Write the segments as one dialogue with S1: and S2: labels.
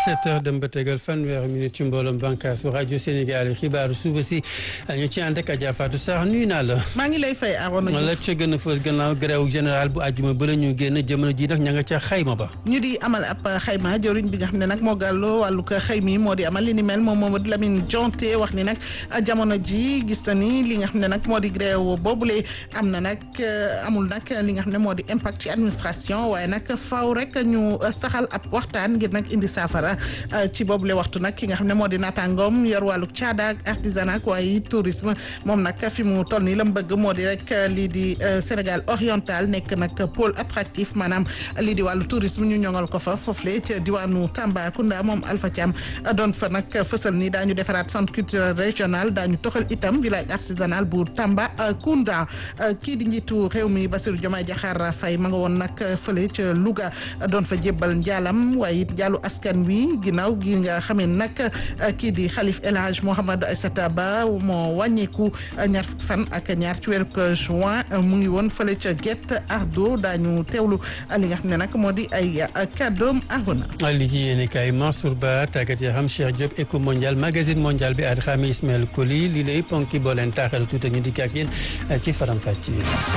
S1: 7 heures dem ba tegal fanweeri minute ci mbooloom bànkaasu rajo Sénégal xibaaru suba si ñu ci ànd ak Adja Fatou Sarr nuyu naa la.
S2: maa ngi lay fay Arona Diouf
S1: la ca gën a fës gannaaw grève général bu àjjuma ba la ñu génn jamono ji nag ña nga ca xayma ba.
S2: ñu di amal ab xayma jëriñ bi nga xam ne nag moo gàlloo wàllu ko xayma yi moo di amal li ni mel moom Mamadou Lamine Jonte wax ni nag jamono ji gis na ni li nga xam ne nag moo di grève boobule am na nag amul nag li nga xam ne moo di impact ci administration waaye nag faaw rek ñu saxal ab waxtaan ngir nag indi saafara ci boobule waxtu nag ki nga xam ne moo di naataangoom yor wàllu caada ak artisanat waaye tourisme moom nag fi mu toll nii la mu bëgg moo di rek lii di Sénégal oriental nekk nag pôle attractif maanaam lii di wàllu tourisme ñu ñoŋal ko fa foofule ca diwaanu Tambacounda moom Alpha Thiam doon fa nag fësal ni daañu defaraat centre culturel régional daañu toxal itam village artisanal bu Tambacounda kii di njiitu réew mi Bassirou Diomaye Diakhar Faye ma nga woon nag fële ca Louga doon fa jébbal njaalam waaye it njaalu askan wi ginnaaw gi nga xamee nag kii di xalif El Hadj Mouhamadou Aïssata Ba moo wàññeeku ñaar fukki fan ak ñaar ci weeru juin mu ngi woon fële ca Guet Ardo daañu teewlu li nga xam ne nag moo di ay kàddoom Arona.
S1: li ci yéene kay Mansour Ba tàggat yaram Cheikh Diop Eco Mondial magazine mondial bi ak Xami Ismaël Koli li lay ponki boo leen taaxal tuuti ñu dikk ak yéen ci faram fàcce.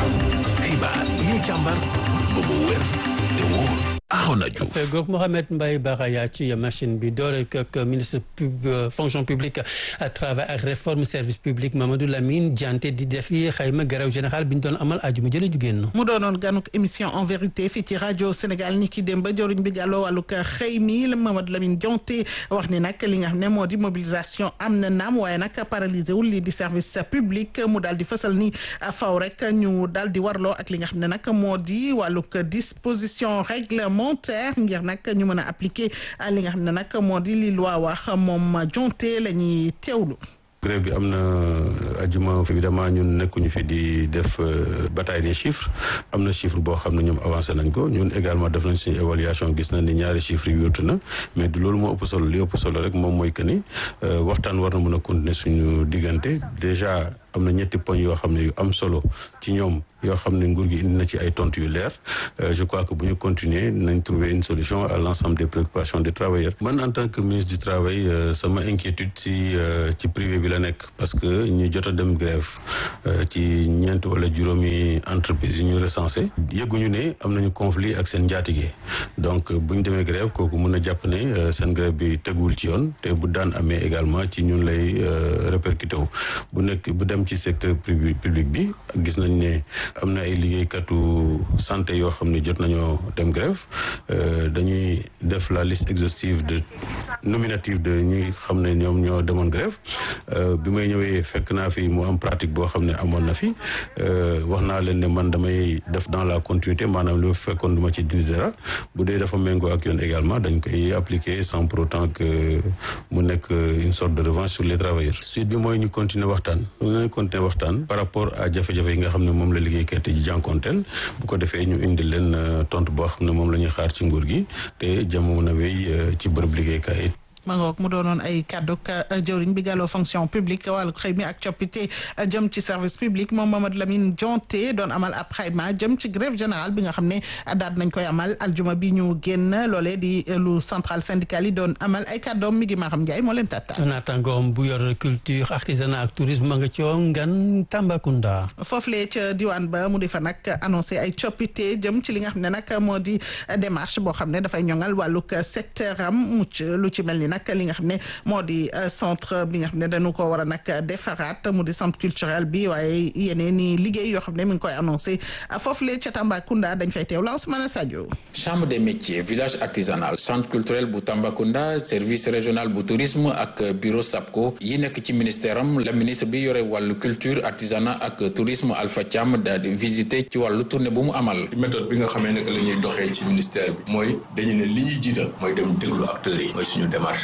S3: xibaar yi ñu càmbar ba mu wér te wóor. Arona Diouf
S1: fegoog Mohamed Mbaye Baraya ci machine bi doore ak ministre pub fonction publique travail ak réforme service public Mamadou Lamine Dianté di def yi xayma grève général bi ñu doon amal ajuma jële ju génn
S2: mu doonoon ganuk émission en vérité fii ci rajo Sénégal ni ki dem ba joriñ bi gàlloo wàllug xëy mi Mamadou Lamine Dianté wax ni nag li nga xam ne moo di mobilisation am na naam waaye nag paralysé wul lii di service public mu daal di fësal ni faw rek ñu daal di warloo ak li nga xam ne nag moo di wàllug disposition règlement montaire ngir nag ñu mën a appliquer li nga xam ne nag moo di li loi wax moom jonte la ñuy teewlu
S4: grève bi am na ajuma évidemment ñun nekkuñu fi di def bataille des chiffres am na chiffre boo xam ne ñoom avancé nañ ko ñun également def nañ suñu évaluation gis nañ ni ñaari chiffres yi wértu na mais du loolu moo ëpp solo li ëpp solo rek moom mooy que ni waxtaan war na mën a continuer suñu diggante déjà am na ñetti poñ yoo xam ne yu am solo ci ñoom yoo xam ne nguur gi indi na ci ay tontu yu leer je crois que bu ñu continuer nañ trouver une solution à l'ensemble des préoccupations des travailleurs man en tant que ministre du travail sama inquiétude ci ci privé bi la nekk parce que ñu jot a dem grève ci ñeent wala juróomi entreprise yu ñu recensé yëguñu ne am nañu conflit ak seen njaatige donc bu ñu demee grève kooku mun a jàpp ne seen grève bi teguwul ci yoon te bu daan amee également ci ñun lay répercuté wu bu nekk bu dem ci secteur privé public bi gis nañ ne am na ay liggéeykatu santé yoo xam ne jot nañoo dem grève dañuy def la liste exhaustive de nominative de ñi xam ne ñoom ñoo demoon grève bi may ñëwee fekk naa fi mu am pratique boo xam ne amoon na fi wax naa leen ne man damay def dans la continuité maanaam lu fekkoon du ma ci dindi dara bu dee dafa méngoo ak yoon également dañ koy appliquer sans pour autant que mu nekk une sorte de revanche sur les travailleurs suite bi mooy ñu continuer waxtaan ñu continuer waxtaan par rapport à jafe-jafe yi nga xam ne moom la liggéeykat yi jànkonteel bu ko defee ñu indi leen tontu boo xam ne moom la ñuy xaar ci nguur gi te jàmm mën a wéy ci bërëb liggéeykaay
S2: ma ngoog mu doonoon ay kàddu jëwriñ bi gàlloo fonction publique wàllu xëy mi ak coppite jëm ci service public moom Mamadou Lamine Dianté doon amal ab xayma jëm ci grève générale bi nga xam ne daal nañ koy amal aljuma bi ñu génn loolee di lu central syndical yi doon amal ay kàddoom mi ngi Maham Ndiaye moo leen tàttal.
S1: naataangoom bu yor culture artisanat ak tourisme ma nga ci woon ngan Tambacounda.
S2: foofulee ca diwaan ba mu di fa nag annoncé ay coppite jëm ci li nga xam ne nag moo di démarche boo xam ne dafay ñoŋal wàllug secteur am mucc lu ci mel ni nag li nga xam ne moo di centre bi nga xam ne dañu ko war a nag defaraat mu di centre culturel bi waaye yeneen i liggéey yoo xam ne mi ngi koy annoncé foofu le ca Tambacounda dañ fay teew Lansmana Sadio
S5: chambre des métiers village artisanal centre culturel bu Tambacounda service régional bu tourisme ak bureau SAPCO yi nekk ci ministère am la ministre bi yore wàllu culture artisanat ak tourisme Alpha Thiam daal di visiter ci wàllu tournée bu mu amal
S6: méthode bi nga xamee ne que la ñuy doxee ci ministère bi mooy dañu ne li ñuy jiital mooy dem déglu acteurs yi mooy suñu démarche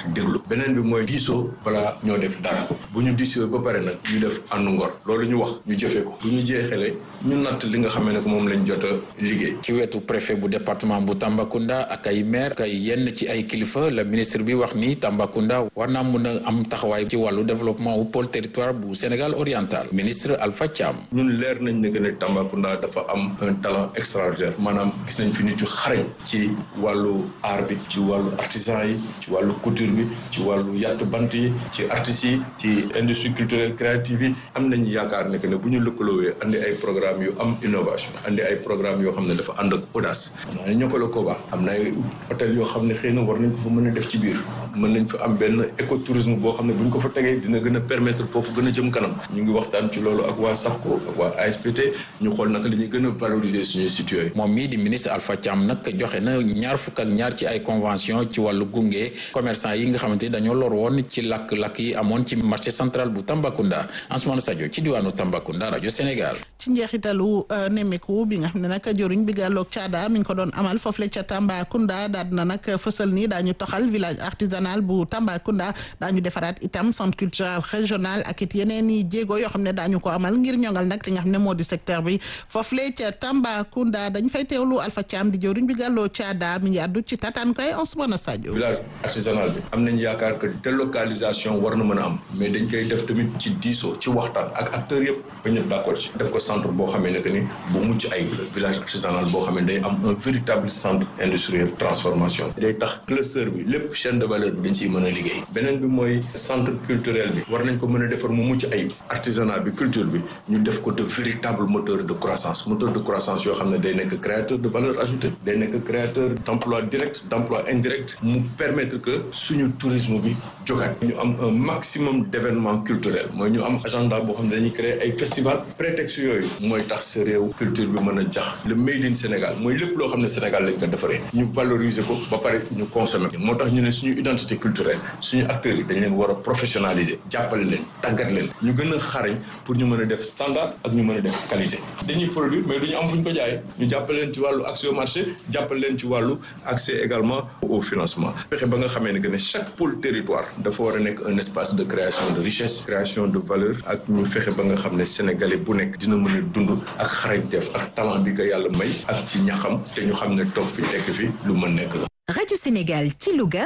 S6: déglu beneen bi mooy diisoo balaa ñoo def dara bu ñu diisoo ba pare nag ñu def àndu ngor loolu ñu wax ñu jëfee ko bu ñu jeexalee ñu natt li nga xamee ne ko moom lañ jot a liggéey
S5: ci wetu préfet bu département bu Tambacounda ak ay maire kay yenn ci ay kilifa la ministre bi wax ni Tambacounda war naa mun a am taxawaay ci wàllu développement wu pôle territoire bu Sénégal oriental ministre Alpha Thiam.
S6: ñun leer nañ ne que ne Tambacounda dafa am un talent extraordinaire maanaam gis nañ fi nit yu xarañ ci wàllu art bi ci wàllu artisan yi ci wàllu couture bi ci wàllu yàtt bant yi ci artistes yi ci industrie culturelle créative yi am nañu yaakaar ne que ne bu ñu lëkkaloowee andi ay programme yu am innovation andi ay programme yoo xam ne dafa ànd ak audace naa ne ñokkala ko baax am na ay hôtel yoo xam ne xëy na war nañ ko fa mën a def ci biir mën nañ fa am benn écotourisme boo xam ne bu ñu ko fa tegee dina gën a permettre foofu gën a jëm kanam ñu ngi waxtaan ci loolu ak waa SAPCO ak waa ASPT ñu xool naka la ñuy gën a valoriser suñuy sites yooyu
S5: moom mii di ministre Alpha Thiam nag joxe na ñaar fukk ak ñaar ci ay convention ci wàllu gunge commerçant yi nga xamante ni dañoo lor woon ci lakk-lakk yi amoon ci marché central bu Tambacounda Ansoumana Sadio ci diwaanu Tambacounda rajo Sénégal.
S2: ci njeexitalu nemmeeku bi nga xam ne nag jëriñ bi gàlloog caada mi ngi ko doon amal foofu la ca Tambacounda daal na nag fësal ni daañu toxal village artisanal bu Tambacounda daañu defaraat itam centre culturel régional ak it yeneen i jéego yoo xam ne daañu ko amal ngir ñongal nag li nga xam ne moo di secteur bi foofu la ca Tambacounda dañ fay teewlu Alpha Thiam di jëriñ bi gàlloo caada mi ngi àddu ci tataan koy Ansoumana Sadio.
S6: village artisanal bi am nañ yaakaar que délocalisation war na mën a am mais dañ koy def tamit ci diisoo ci waxtaan ak acteurs yëpp ba ñëpp d'accord ci def ko centre boo xamee ne que ni bu mucc ayib la village artisanal boo xam ne day am un véritable centre industriel transformation day tax cluster bi lépp chaîne de valeur bi dañ ciy mën a liggéey beneen bi mooy centre culturel bi war nañ ko mën a defar mu mucc ayib artisanat bi culture bi ñu def ko de véritable moteur de croissance moteur de croissance yoo xam ne day nekk créateur de valeur ajoutée day nekk créateur d'emploi direct d'emploi indirect mu permettre que suñu tourisme bi jógaat ñu am un maximum d'événements culturels mooy ñu am agenda boo xam ne dañuy créer ay festival prétexte yooyu mooy tax sa réew culture bi mën a jax le made in Sénégal mooy lépp loo xam ne Sénégal lañ ko defaree ñu valoriser ko ba pare ñu consommer moo tax ñu ne suñu identité culturelle suñu acteurs yi dañ leen war a professionnaliser jàppale leen tàggat leen ñu gën a xarañ pour ñu mën a def standard ak ñu mën a def qualité dañuy produire mais duñu am fu ñu ko jaayee ñu jàppale leen ci wàllu accès au marché jàppale leen ci wàllu accès également au financement fexe ba nga xamee ne que ne chaque pôle territoire dafa war a nekk un espace de création de richesse création de valeur ak ñu fexe ba nga xam ne sénégalais bu nekk dina mën a dund ak xarañteef ak talent bi ko yàlla may ak ci ñaxam te ñu xam ne toog fi tekk fi lu mën nekk la.
S7: Radio Sénégal ci Louga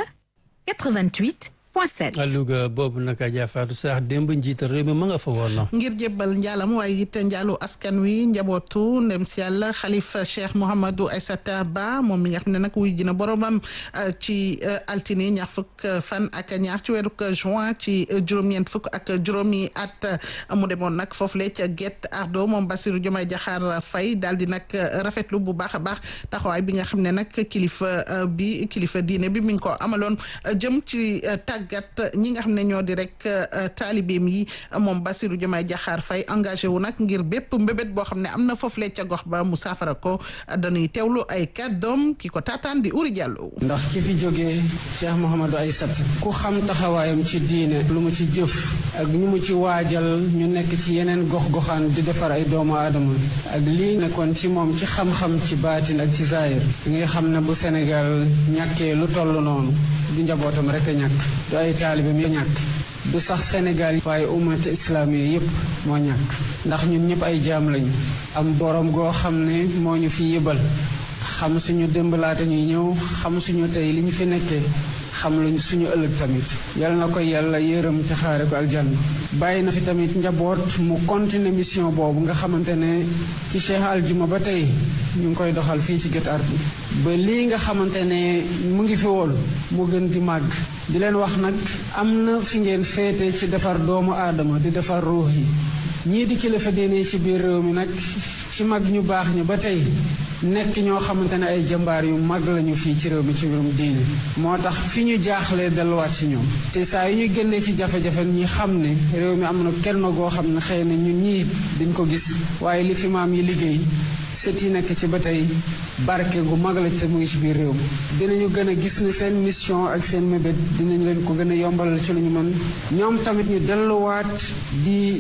S7: 88 point 7.
S1: Louga boobu naka jaafaatu sax démb njiital réew mi ma nga fa woon na.
S2: ngir jébbal njaalam waaye it njaalu askan wi njabootu ndem si yàlla xalifa Cheikh Mouhamadou Aissata Ba moom mi nga xam ne nag wuy jina boromam ci altine ñaar fukk fan ak ñaar ci weeru juin ci juróom-ñeent fukk ak juróomi at mu demoon nag foofu le ca Guet Ardo moom Bassirou Diomaye Diakhar Faye daal di nag rafetlu bu baax a baax taxawaay bi nga xam ne nag kilifa bi kilifa diine bi mi ngi ko amaloon jëm ci tàggat ñi nga xam ne ñoo di rek taalibeem yi moom Bassirou Diomaye Diakhar Faye engagé wu nag ngir bépp mbébét boo xam ne am na foofu le ca gox ba mu saafara ko dañuy teewlu ay kàddoom ki ko taataan di Uri Diallo.
S8: ndax ki fi jógee Cheikh Mouhamadou Aissata ku xam taxawaayam ci diine lu mu ci jëf ak ñu mu ci waajal ñu nekk ci yeneen gox-goxaan di defar ay doomu aadama ak lii nekkoon ci moom ci xam-xam ci baatin ak ci zaahir ngay xam ne bu Sénégal ñàkkee lu toll noonu du njabootam rek a ñàkk du ay taalibeem ya ñàkk du sax Sénégal waaye ummat islamiya yépp moo ñàkk ndax ñun ñëpp ay jaam lañu am borom goo xam ne moo ñu fi yëbal xam suñu démb laata ñuy ñëw xam suñu tey li ñu fi nekkee xam luñ suñu ëllëg tamit yal na ko yàlla yërëm te xaare ko aljanna bàyyi na fi tamit njaboot mu continuer mission boobu nga xamante ne ci Cheikh Aljuma ba tey ñu ngi koy doxal fii ci Guet Ardo ba lii nga xamante ne mu ngi fi woon mu gën di màgg di leen wax nag am na fi ngeen féete ci defar doomu aadama di defar ruux yi ñii di kilifa diine ci biir réew mi nag ci mag ñu baax ñi ba tey nekk ñoo xamante ne ay jëmbaar yu mag lañu fii ci réew mi ci mbirum diine moo tax fi ñu jaaxlee delluwaat ci ñoom te saa yu ñu génnee ci jafe-jafe ñi xam ne réew mi am na kenn goo xam ne xëy na ñun ñii dañ ko gis waaye li fi maam yi liggéey sët yi nekk ci ba tey barke gu mag la te mu ngi ci biir réew mi dinañu gën a gis ne seen mission ak seen mébét dinañ leen ko gën a yombalal ci lu ñu mën ñoom tamit ñu delluwaat di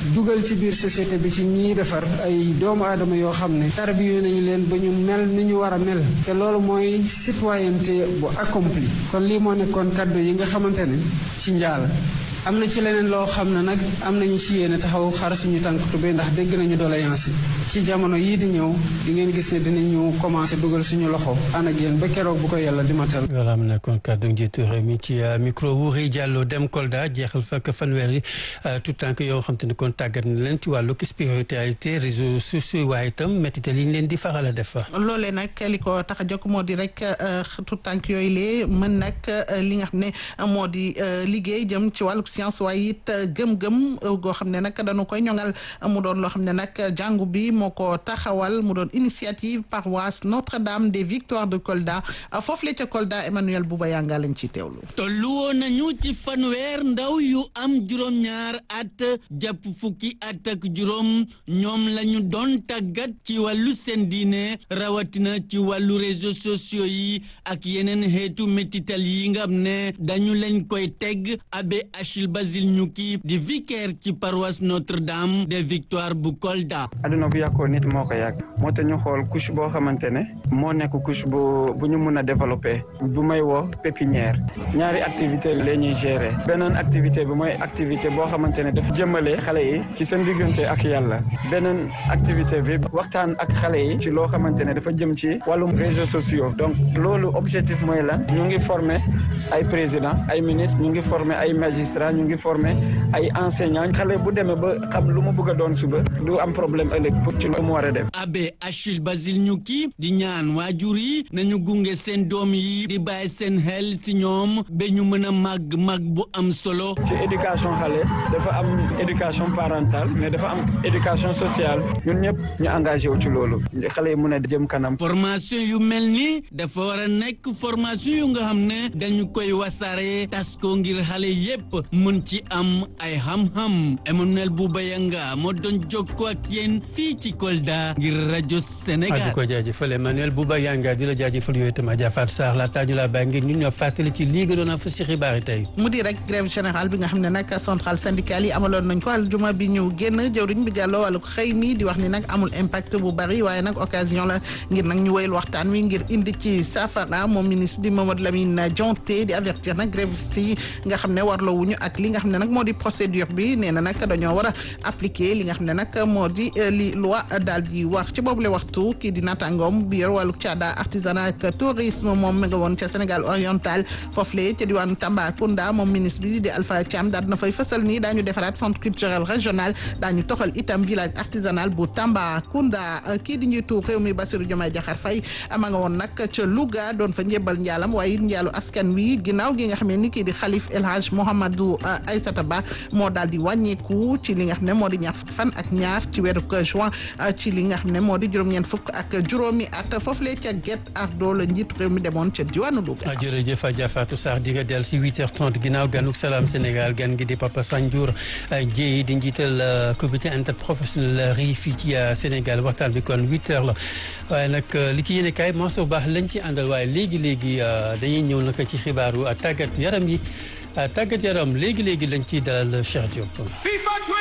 S8: dugal ci biir société bi ci ñiy defar ay doomu aadama yoo xam ne tarbiyu nañu leen ba ñu mel ni ñu war a mel te loolu mooy citoyenneté bu accompli kon lii moo nekkoon kaddu yi nga xamante ne ci njaal am na ci leneen loo xam ne nag am nañu ci yéene taxaw xar suñu tànk tubéy ndax dégg nañu doléance yi ci jamono yii di ñëw di ngeen gis ne dinañu commencé dugal suñu loxo ànd ak yéen ba keroog bu ko yàlla di matal.
S1: voilà am na kon kàddu njiitu réew mi ci micro Wuri Diallo dem Kolda jeexal fekk fanweeri tout tànk yoo xam te ne kon tàggat na leen ci wàllu spiritualité réseaux sociaux waaye itam méttital yi ñu leen di faral a def.
S2: loolee nag li ko tax a jóg moo di rek tout tànk yooyu lee mën nag li nga xam ne moo di liggéey jëm ci wàllu science waaye it gëm-gëm goo xam ne nag dañu koy ñoŋal mu doon loo xam ne nag jàngu bi moo ko taxawal mu doon initiative paroisse Notre-Dame des Victoires de Kolda foofu la ca Kolda Emmanuel Bouba Yanga lañ ci teewlu.
S9: tollu woon nañu ci fanweer ndaw yu am juróom-ñaar at jàpp fukki at ak juróom ñoom la ñu doon tàggat ci wàllu seen diine rawatina ci wàllu réseaux sociaux yi ak yeneen xeetu métital yi nga xam ne dañu leen koy teg abbé Achille Basile Ñukki di vicaire ci paroisse Notre-Dame des Victoires bu Kolda.
S10: aduna bu yàqoo nit moo ko yàq moo tax ñu xool couche boo xamante ne moo nekk couche bu bu ñu mun a développer bu may woo pépinière ñaari activité la ñuy gérer beneen activité bi mooy activité boo xamante ne dafa jëmale xale yi ci seen diggante ak yàlla beneen activité bi waxtaan ak xale yi ci loo xamante ne dafa jëm ci wàllum réseaux sociaux donc loolu objectif mooy lan ñu ngi former ay président ay ministre ñu ngi former ay magistrat ñu ngi former ay enseignant xale bu demee ba xam lu mu bëgg a doon suba du am problème ëllëg pour ci lu mu war a def.
S9: abbé Achille Basile Ñukki di ñaan waajur yi nañu gunge seen doom yi di bàyyi seen xel ci ñoom ba ñu mën a màgg màgg bu am solo.
S10: ci éducation xale dafa am éducation parentale mais dafa am éducation sociale ñun ñëpp ñu engagé wu ci loolu xale yi mën a jëm kanam.
S9: formation yu mel ni dafa war a nekk formation yu nga xam ne dañu koy wasaare tas ko ngir xale yépp mën ci am ay xam-xam Emmanuel Bouba Yanga moo doon jokkoo ak yéen fii ci Kolda ngir rajo Sénégal.
S1: di ko jaajëfal Emmanuel Bouba Yanga di la jaajëfal yooyu itam Adja Fatou Sarr laataa ñu laa bàyyi ngir ñun ñoo fàttali ci lii nga doon a fa si xibaar yi tey.
S2: mu di rek grève générale bi nga xam ne nag centrale syndicale yi amaloon nañ ko aljuma bi ñu génn jëwriñ bi gàlloo wàllu xëy mi di wax ni nag amul impact bu bari waaye nag occasion la ngir nag ñu wéyal waxtaan wi ngir indi ci saafara moom ministre di Mamadou Lamine Dianté di avertir nag grévistes yi nga xam ne warloo wuñu ak li nga xam ne nag moo di procédure bi nee na nag dañoo war a appliquer li nga xam ne nag moo di li loi daal di wax ci boobule waxtu kii di naataangoom bi yor wàllu caada artisanat ak tourisme moom mi nga woon ca Sénégal oriental foofu le ca diwaanu Tambacounda moom ministre bi di Alpha Thiam daal na fay fësal nii daañu defaraat centre culturel régional daañu toxal itam village artisanal bu Tambacounda kii di njiitu réew mi Bassirou Diomaye Diakhar Faye ama nga woon nag ca Louga doon fa njébal njaalam waaye it njaalu askan wi ginnaaw gi nga xam ne ni kii di xalif El Hadj Mouhamadou Aïssata Ba moo daal di wàññeeku ci li nga xam ne moo di ñaar fukki fan ak ñaar ci weeru juin ci li nga xam ne moo di juróom-ñeent fukk ak juróomi at foofu lee ca Guet Ardo la njiitu réew mi demoon ca diwaanu Louga.
S1: jërëjëf Adja Fatou Sarr di nga dellu si 8h30 ginnaaw ganuk salaam Sénégal gan gi di Papa Sanjour Dieye di njiital comité interprofessionnel rii fii ci Sénégal waxtaan bi kon 8h la waaye nag li ci yéene kaay moo baax lañ ci àndal waaye léegi léegi dañuy ñëw nag ci xibaaru tàggat yaram yi tàggat yaram léegi léegi lañ ciy dalal Cheikh Diop.